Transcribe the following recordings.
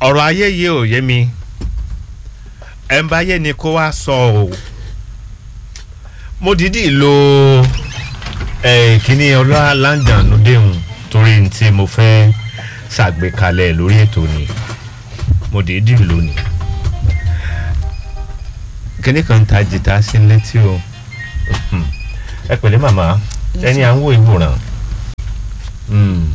ọ̀rọ̀ ayé yìí ò yé mi ẹ̀ ń bá yé ni kó wá sọ o mo dìídì lo eh, kíní ọlá láǹdàánú déhùn torí tí mo fẹ́ ṣàgbékalẹ̀ lórí ètò ni mo dìídì lò ní kíní kan ta jìtá sí létí o Mhm. ẹ pẹ̀lẹ́ màmá ẹni à ń wo ìwòran Mm.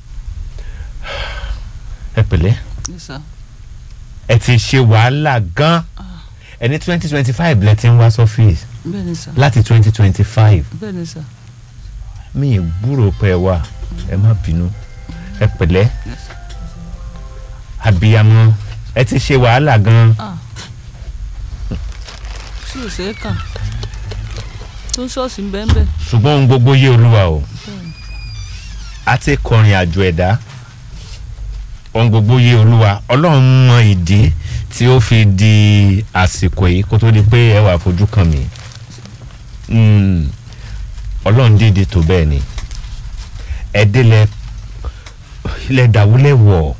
ẹ pẹ̀lẹ́ Yes, sir. ẹ ti ṣe wàhálà gan ẹni twenty twenty five lẹ ti ń wá sọ́fíìsì bẹ́ẹ̀ ni sà láti twenty twenty five bẹ́ẹ̀ ni sà mi ì gbúrò pé ẹ wà ẹ má bínú ẹ pẹ̀lẹ́ abiyamọ ẹ ti ṣe wàhálà gan ah sí ò ṣe é kà tó ń ṣọ́ọ̀ṣì ń bẹ́ẹ̀ bẹ́ẹ̀ ṣùgbọ́n ohun gbogbo yé olúwa o bẹ́ẹ̀ ni a ti kọrin àjò ẹ̀dá ohun gbogbo yé olúwa ọlọ́run mọ ìdí tí ó fi di àsìkò yìí kó tó di pé ẹ wà fojú kàn mí Mm, ọlọ́run dìde tó bẹ́ẹ̀ ni ẹ̀dẹ́lẹ̀ ilẹ̀ dàwúlẹ̀ wọ̀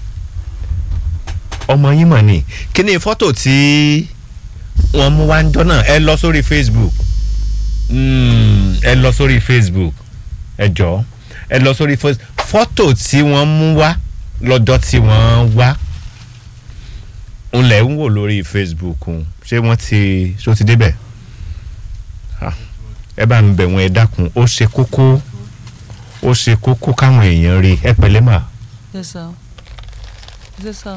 ọmọ yín mọ̀ ni kí ni fọ́tò tí wọ́n mú wá ń jọ náà ẹ lọ sórí facebook Mm, ẹ lọ sórí facebook ẹ jọ̀ọ́ ẹ lọ sórí fọ́s- fọ́tò tí wọ́n mú wá lọ́jọ́ tí wọ́n wá ń lẹ̀ ń wò lórí facebook un. ṣé wọ́n ti ṣó ti débẹ̀ Ah, ẹ bá ń bẹ̀ wọ́n ẹ dákun ó ṣe kókó ó ṣe kókó káwọn èèyàn rí ẹ pẹ̀lẹ́ mà yes sir yes sir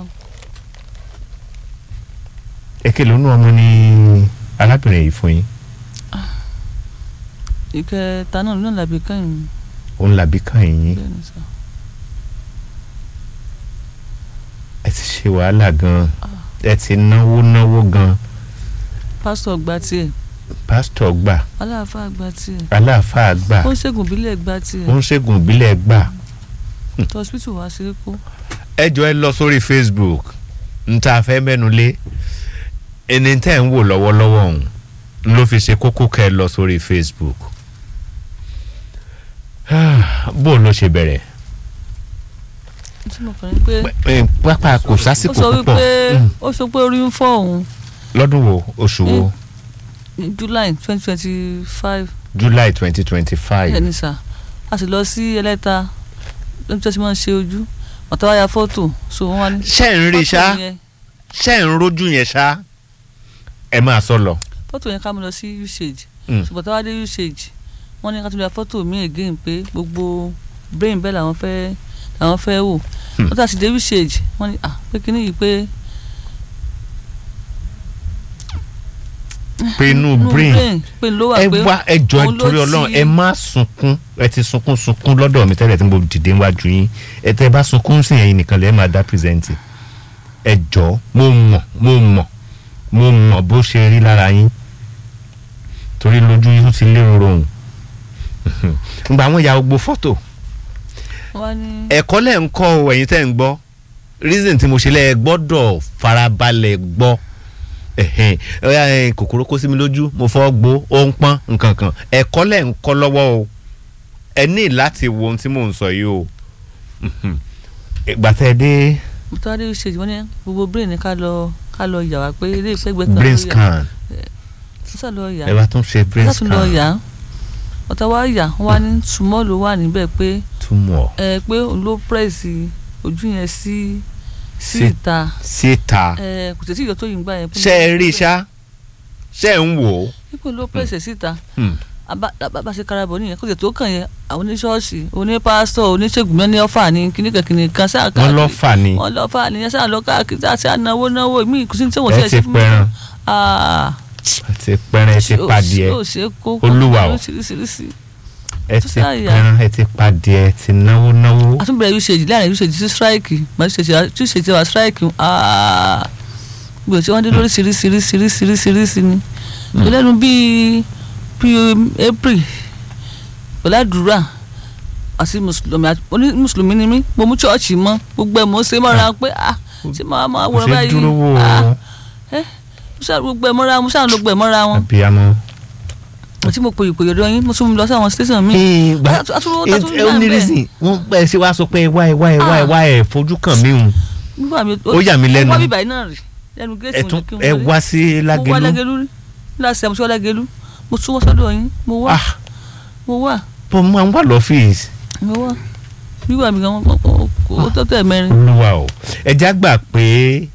èké lónú ọmọ ní arábìnrin yìí fún yín ìkẹta náà lónà làbí kẹ́yìn òun làbí kàn yín bẹ́ẹ̀ ni sà ẹ ti ṣe wàhálà gan ẹ ti náwó náwó gan pásítọ̀ gba tiẹ̀ pásítọ̀ gbà aláàfáà gba tiẹ̀ aláàfáà gbà ó ń ṣègùn ìbílẹ̀ gba tiẹ̀ ó ń ṣègùn ìbílẹ̀ gbà. tọ́sítù wá sí kó ẹ jọ ẹ lọ sórí facebook n ta fẹ́ mẹ́nu lé ẹni tẹ́ ń wò lọ́wọ́lọ́wọ́ ọ̀hún n ló fi ṣe kókó kẹ́ ẹ lọ sórí facebook bó ló ṣe bẹ̀rẹ̀ tí mo kàn ní pé Ẹ, pápá kò ó sásìkò sọ púpọ̀ wípé Mm. ó sọ pé orí ń fọ́ òun lọ́dún wo oṣù wo ní july twenty twenty five july twenty twenty five bẹ́ẹ̀ ni sà a sì lọ sí ẹlẹ́ta lóbi tí wọ́n ti máa ń ṣe ojú ọ̀tá wa ya fọ́tò so wọ́n wá ní. ṣé ń rí ṣá fọ́tò yẹn ṣé ń rójú yẹn ṣá ẹ máa sọ lọ. fọ́tò yẹn ká mú lọ sí usage Mm. ṣùgbọ́n tá a wá dé usage wọ́n ní ká tún ya fọ́tò mi again pé gbogbo brain bẹ́ẹ̀ làwọn fẹ́ làwọn fẹ́ wò Hmm. wọ́n tà sí dé usage wọ́n ní à pé kíní yìí pé pé inú inú brain pé ló wà ẹ pé wá ẹ jọ òun ló nítorí Ọlọ́run ti- ẹ má sunkún ẹ ti sunkún sunkún lọ́dọ̀ mi tẹ́lẹ̀ tí mo dìde níwájú yín ẹ tẹ́ bá sunkún sí ẹ̀yin nìkan lẹ máa dá pírẹsẹǹtì ẹ jọ mo mọ̀ mo mọ̀ mo mọ̀ bó ṣe rí lára yín torí lójú yín ti lérò rohùn ngbà àwọn ya gbogbo fọ́tò wọ́n wá ní ẹ̀kọ́ lẹ̀ ń kọ́ ọ ẹ̀yin tẹ́ ń gbọ́ reason tí mo ṣe lẹ́ ẹ gbọ́dọ̀ farabalẹ̀ gbọ́ ẹ̀hẹ́n, ọ̀yá, ẹ̀, kòkòrò kó sí mi lójú mo fọ́ gbó ó ń pọ́n nǹkan kan ẹ̀kọ́ lẹ̀ ń kọ́ lọ́wọ́ o ẹ ní láti wo ohun tí mò ń sọ yìí o Mhm. ìgbà tẹ́ ẹ dé mo tọ́ wá dé usage wọ́n ní gbogbo brain ní ká lọ ká lọ yà wá pé ilé ìfẹ́gbẹ́ kan brain ló yà scan sísà lọ yà ẹ bá tún ṣe brain sísà tún lọ scan yà ọ̀tá wa yà wọ́n wá ní small ló wà níbẹ̀ pé túmọ̀ ẹ pé òun ló pírẹ́sì ojú yẹn sí sí Sí- ìta síta ẹ kò tètè yọ tó yìí ń gbà yẹn. ṣe é rí ṣá ṣe é ń wò ó pípé ló pírẹ́sì síta Hmm. bá ṣe karabọ̀ nìyẹn kó tètè tó kàn yẹn àwọn oníṣọ́ọ̀ṣì onípásítọ̀ oníṣègùn mẹ́ni ọ̀fà ní kíníkan kíníkan sáà wọ́n lọ́ fà ní wọ́n lọ́ fà nìyẹn sáà lọ káàkiri sáà sáà náwó náwó mí kò sí ní tí wọ́n ẹ ṣe ti pẹran ah ẹ ti pẹran ẹ ti padìẹ ó ṣe kó Olúwa o. oríṣiríṣiríṣi ẹ tó ti sáà yà. pẹran ẹ ti padìẹ ẹ ti náwó náwó. àtúbẹ̀rẹ̀ usage láàrin usage sí strike màá usage usage wa strike ah gbèsè tí wọ́n dé lórí ṣiríṣiríṣiríṣiríṣiríṣi ni ìlẹ́nu bíi bíi april pẹ̀lú àdúrà àti mùsùlùmí àti- oní mùsùlùmí ni mí mo mú chọ́ọ̀chì mọ́ gbogbo ẹ̀ mọ́ ṣe mọ́ra pé ah ṣé màá máa kò wọ̀rọ̀ ṣe báyìí dúró wò ah ó mo ṣáà gbogbo ẹ̀ mọ́ra mo ṣáà lọ gbogbo ẹ̀ mọ́ra wọn abiyamọ. àti mo pòyì pòyì ọ̀dọ̀ yín mo tún lọ sí àwọn station mi ee gba Àtúrò- àtúrò- ẹ àtúrò ẹ ó ní náà bẹ́ẹ̀. reason wọn bẹ ṣe wá sọ pé wá ẹ wá ẹ wá ẹ wá ẹ fojú kàn mí hùn nígbà mi Ó yà mí lẹ́nu. wọ́n bíbá iná rè lẹ́nu ẹ géètì tún mo ní kí n ẹ wọlé. wá sí mo wá lágẹlú lágẹlú rí láti àmúṣe wá lágẹlú mo súnmọ́ sọ́dọ̀ yín mo wá ah mo wá bó máa ń wà lọ́fíìsì mo wá wíwà mi gan ó tó tẹ̀ mẹ́rin olúwa o ẹja gbà pé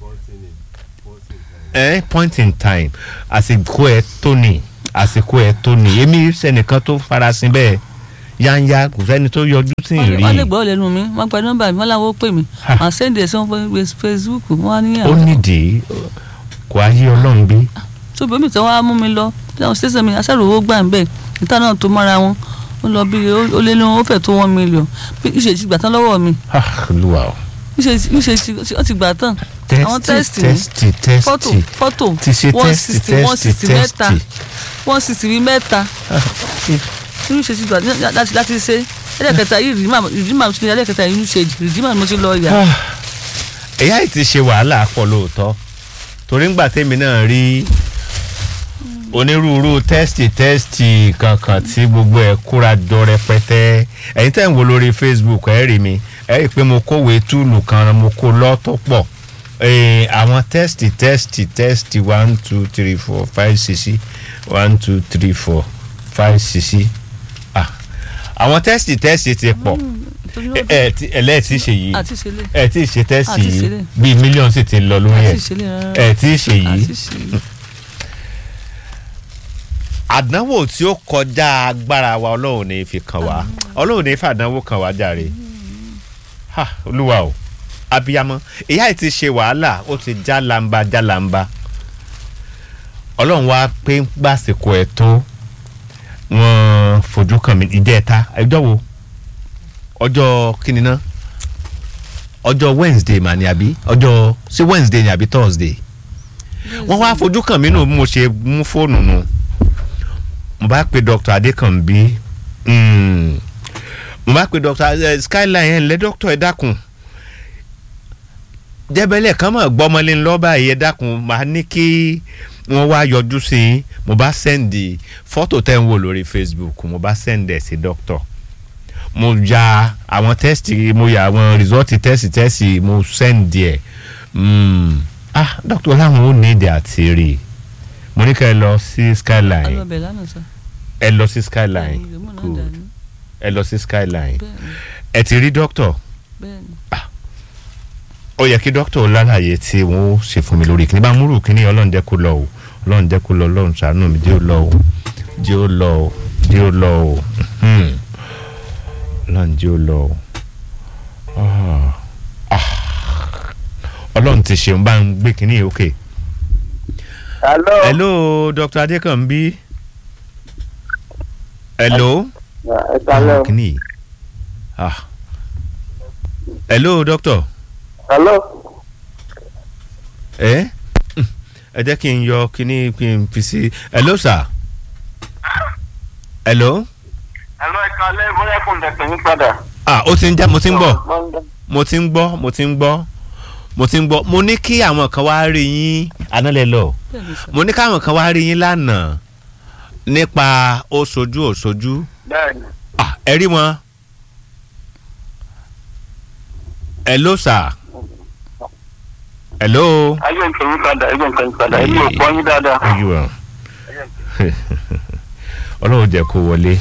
ẹ point in time àsìkò ẹ tó ní àsìkò ẹ tó ní èmi sẹnìkan tó farasin bẹ́ẹ̀ yáńyá kò sẹ́ni tó yọjú tí ì rí wọ́n lè gbọ́ lẹ́nu mi wọ́n gba nọ́mbà mi wọ́n làwọn ó pè mí Ha. màá sẹ́ndì ẹ̀ sí wọn Facebook wọ́n á ní ó nídìí kò ayé ọlọ́run bí tóbi omi tí wọ́n á mú mi lọ táwọn ṣẹ́sẹ̀ mi aṣáàrò owó gbà ń bẹ̀ ìta náà tó mára wọn ó lọ bí ó lé ní ó fẹ́ tó one million bí ìṣe ti gbà tán lọ́wọ́ mi Ah, olúwa o ìṣe ìṣe ti ó ti gbà tán àwọn tẹ́sítì mi tẹ́sítì fọ́tò tẹ́sítì fọ́tò ti ṣe one tẹ́sítì sixty one sixty tẹ́sítì mẹ́ta tẹ́sítì one sixty bíi mẹ́ta irú ìṣe ti gbà láti láti ṣe ẹlẹ́kẹta yìí rìdímà rìdímà mo ti ní ẹlẹ́kẹta yìí ń ṣe rìdímà mo ti lọ yà Ah, ẹ̀yà yìí ti ṣe wàhálà pọ̀ lóòótọ́ torí ńgbà tèmi náà rí onírúurú tẹ́sítì tẹ́sítì kankan tí gbogbo ẹ̀ kóra jọ rẹpẹtẹ ẹ̀yin tẹ́ ń wo lórí Facebook ẹ̀ rí mi ẹ̀ rí i pé mo kówèé túùlù kan mo kó lọ́tọ̀ pọ̀ Eh, àwọn tẹ́sítì tẹ́sítì tẹ́sítì one two three four five six one two three four five six ah àwọn tẹ́sítì tẹ́sítì ti pọ̀ ẹ ẹ ti ẹlẹ́ẹ̀tì ṣe yìí àti ìṣẹ̀lẹ̀ ẹ tí ì ṣe tẹ́sì Àti yìí ìṣẹ̀lẹ̀. bíi mílíọ̀nù sì ti lọ lórí àti ẹ̀ ìṣẹ̀lẹ̀ rárá ẹ tí ì ṣe yìí àti ìṣẹ̀lẹ̀ àdánwò tí ó kọjá agbára wa ọlọ́run ní fi kàn wá ọlọ́run ní fàdánwò kàn wá jàre ha olúwa o abiyamọ ìyá yìí ti ṣe wàhálà ó ti já lamba já lamba ọlọ́run wá pé gbàsìkò ẹ̀ tó wọ́n fojú kàn mí ìjẹta ẹjọ́ wo ọjọ́ kíni ná ọjọ́ wednesday mà ní àbí ọjọ́ sí wednesday ní àbí thursday wọ́n wá fojú kàn mí nù bí mo ṣe mú fóònù nù mo bá pe dr adekanbi mm, mo bá pe dr eh, skyline ẹ̀ ǹlẹ́ dr ẹ̀ dákun jẹ́bẹ̀lẹ̀ kan mọ̀ gbọ́mọlé ńlọ́ba yìí ẹ̀ dákun máa ní kí wọ́n wá yọjú sí i mo bá sẹ́ndì fọ́tò tẹ́ ń wò lórí facebook mo bá sẹ́ndì ẹ̀ sí dr mo ya àwọn tẹ́sítì mo ya àwọn rìsọ́ọ̀tì tẹ́sì tẹ́sì mo sẹ́ndì ẹ̀ mm, ah dr láwọn ò ní èdè àti rí i mo ní ká ẹ lọ sí skyline alọ́bẹ̀ lánàá sá ẹ lọ sí skyline Bẹ́ẹ̀ni, ìgbìmọ̀ náà good dání. ẹ lọ sí skyline bẹ́ẹ̀ni ẹ ti rí doctor bẹ́ẹ̀ni ó yẹ kí doctor lálàyé tí wọn ó ṣe fún mi lórí kíní bá múrù kíní ọlọ́run jẹ́ kó lọ o ọlọ́run jẹ́ kó lọ ọlọ́run ṣàánú mi jẹ́ ó lọ o jẹ́ ó lọ o jẹ́ ó lọ o hmm. ọlọ́run jẹ́ ó lọ o Ah. Ah. ọlọ́run ti ṣeun bá ń gbé kíní yìí òkè. Hello. hello dr adekanbi hello. Ẹ kalẹ́ o. kíní yìí ah hello doctor Hello. ẹ ẹ jẹ́ kí n yọ kíní kí n fi sí hello sir hello Hello ẹ kalẹ́ bóyá kò lè pè mí padà. ah ó ti ń já mo ti ń bọ̀ Monday. mo ti ń gbọ́ mo ti ń gbọ́ mo ti ń gbọ́ mo ní kí àwọn kan wá rí yín análẹ̀ lọ bẹ́ẹ̀ni sá mo ní káwọn kan wá rí yín lánàá nípa ó sojú ò sojú Bẹ́ẹ̀ni. ah ẹ rí wọn hello sir hello. Ayé ń pè mí padà, ayé ń pè mí padà, èmi ò gbọ́ yín dáadáa. ojú ẹ ọlọ́run jẹ́ kó wọlé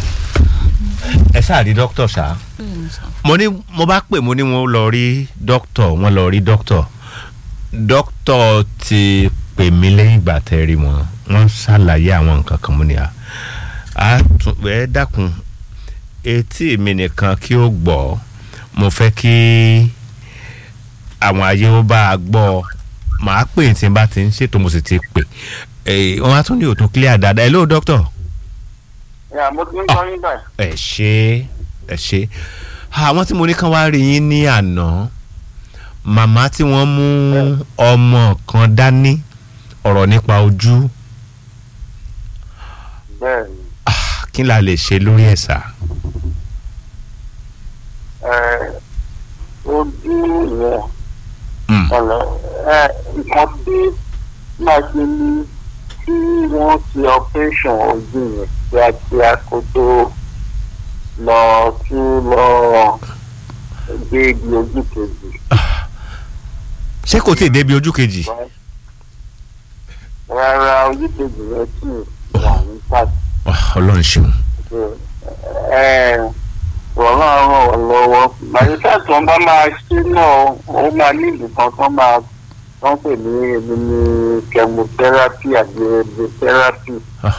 ẹ ṣáà rí dókítà ṣá bẹ́ẹ̀ni sá mo ní mo bá pè mo ní wọn lọ rí dókítà wọn lọ rí dókítà dókítà ti pè mí lẹ́yìn ìgbà tẹ́ rí wọn wọ́n ṣàlàyé àwọn nǹkan kan mo ní à á tún ẹ dákun etí mi nìkan kí ó gbọ́ mo fẹ́ kí àwọn ayé ó bá a gbọ́ màá pè tí n bá ti ń ṣètò mo sì ti pè ẹ wọ́n á tún ní òtún clear dáadáa hello dókítà Yà mo ti ń gbọ́ yín báyìí. ẹ ṣe ẹ ṣe àwọn tí mo ní kán wá rí yín ní àná màmá tí wọ́n mú ọmọ kan dání ọ̀rọ̀ nípa ojú Bẹ́ẹ̀ni. ah, kí la lè ṣe lórí ẹ̀ sà. Ẹ ojú yẹn Mm. ọ̀nà ẹ nǹkan tí máa ṣe ní tí wọ́n ṣe operation ojú yẹn kíákíá kó tó lọ sí lọ gbé ibi ojú kejì. ṣé kò tí ì débi ojú kejì. rárá ojúkejì yẹn sì wà ní pàtó. Ah, ọlọ́run ṣeun. wọ́n máa ràn wọ́n lọ́wọ́ màdìsá tó ń bá máa ṣe náà ó máa ní ìbùkún tó máa wọ́n pè ní èmi ní chemotherapy àti radiotherapy. Ah.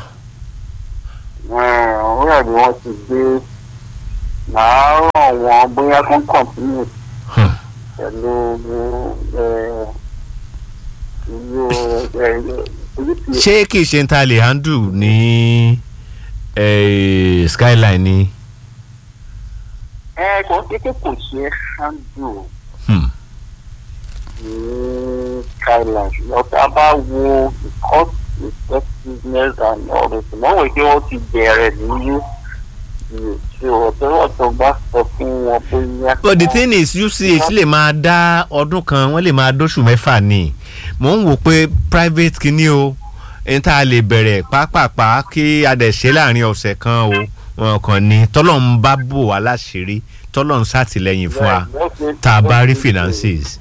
wọ́n rẹ̀ ni wọ́n ti gbé màá ràn wọ́n bóyá kán kọ̀ǹpínì Hmm. pẹ̀lú ẹ̀, ìlú ẹ̀, oríṣi ṣé kì í ṣe ń ta lè handle ní eh, skyline ni. ẹ kò sí pé kò ṣe é handle Hmm. ní skyline ṣùgbọ́n tá a bá wo the cost effectiveness and all this wọ́n wò pé wọ́n ti bẹ̀rẹ̀ ní ṣe ọ̀tọ́wọ́ tó bá sọ fún wọn bóyá. but the thing is uch lè máa dá ọdún kan wọ́n lè máa dóṣù mẹ́fà ni mò ń wò pé private kìíní o ẹni tá a lè bẹ̀rẹ̀ pápápá kí a dẹ̀ ṣe láàrin ọ̀sẹ̀ kan o wọn kàn ní tọ́lọ́run bá bò wá láṣìírí tọ́lọ́run ṣàtìlẹ́yìn fún wa tá a bá rí finances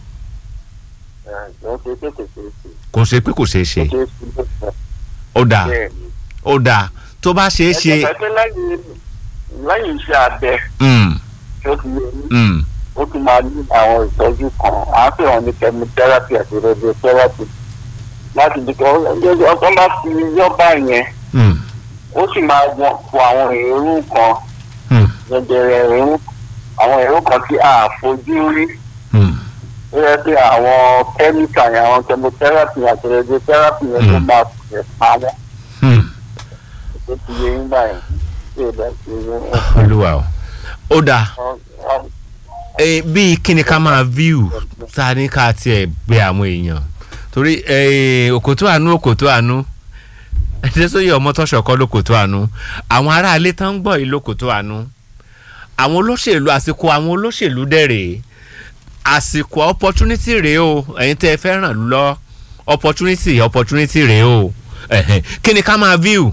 kò ṣe pé kò ṣeé ṣe ó dáa ó dáa tó bá ṣeé ṣe lẹ́yìn iṣẹ́ abẹ mm, tó ti yẹ ní mm, ó tún máa ní àwọn ìtọ́jú kan à ń pè wọ́n ní chemotherapy àti radiotherapy láti di kan ọkàn bá fi yọ́bà yẹn mm, ó sì máa wọ́n fọ àwọn èrú kan mm, jẹjẹrẹ èrú àwọn èrú kan tí a fojú rí mm. ó yẹ pé àwọn kẹ́míkà yẹn àwọn chemotherapy àti radiotherapy yẹn tó Mm. máa fẹ̀ pa wọ́n mm. tó ti yẹ yín báyìí tí ò dá sí yín. olúwa o ó dáa Eh, bíi kíni ká máa view ta ní ká tiẹ̀ gbé àwọn èèyàn torí eh, òkòtó àánú òkòtó àánú ẹ̀dẹ́sọ́yè ọmọtọ́ṣọ̀kọ́ lókòtó àánú àwọn aráalé tán ń gbọ́ yìí lókòtó àánú àwọn olóṣèlú àsìkò àwọn olóṣèlú dẹ̀rẹ̀ àsìkò opportunity rèé o ẹ̀yin tẹ́ ẹ fẹ́ ràn lọ opportunity opportunity rèé o Ẹ̀hẹ̀. kíni ká máa view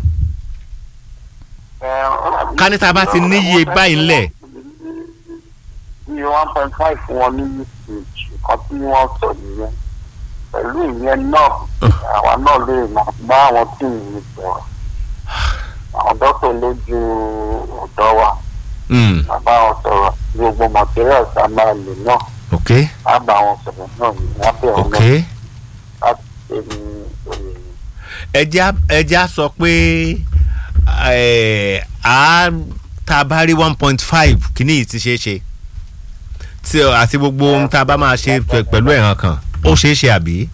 Ká ní tá a bá ti níye báyìí ńlẹ̀. ní one point five fún wọn ní usage nǹkan tí wọ́n sọ nìyẹn pẹ̀lú ìyẹn náà àwa náà lè máa bá àwọn tíìmù mi sọ̀rọ̀ àwọn dókítà lójú ọ̀dọ́ wa Mm, máa bá wọn sọ̀rọ̀ gbogbo materials a máa lò náà ok á bá wọn sọ̀rọ̀ náà ní abẹ́ ok. ọ̀nà láti ṣe ní òye ẹja ẹja sọ pé ẹ, a tá a bá rí one point five kìíní yìí ti ṣeé ṣe tí ọ- àti gbogbo ohun tá a bá máa ṣe pẹ- pẹ̀lú ẹ̀ràn kan ó ṣeé ṣe àbí.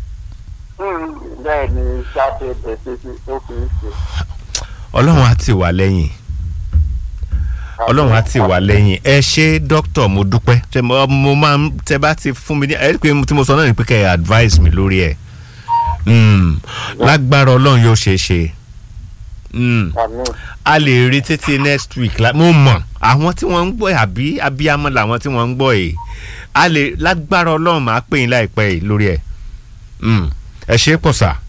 bẹ́ẹ̀ ni sábẹ́ bẹ̀rẹ̀ sí ó fi ń ṣe. ọlọ́run á tì wá lẹ́yìn ọlọ́run á tì wá lẹ́yìn ẹ ṣe dókítà mo dúpẹ́ tẹ mo mo máa ń tẹ bá ti fún mi ní ẹ rí i pé tí mo sọ náà ni pé kẹ́ ẹ advice mi lórí ẹ̀ Mm, lágbára ọlọ́run yóò ṣeé ṣe. Mm àmì a lè rí títí next week la mo mọ̀ àwọn tí wọ́n ń gbọ́ ẹ̀ àbí abiyamọ làwọn tí wọ́n ń gbọ́ ẹ̀ a lè lágbára ọlọ́run máa pè yín láìpẹ́ yìí lórí ẹ̀ Mm. ẹ ṣe é pọ̀ sà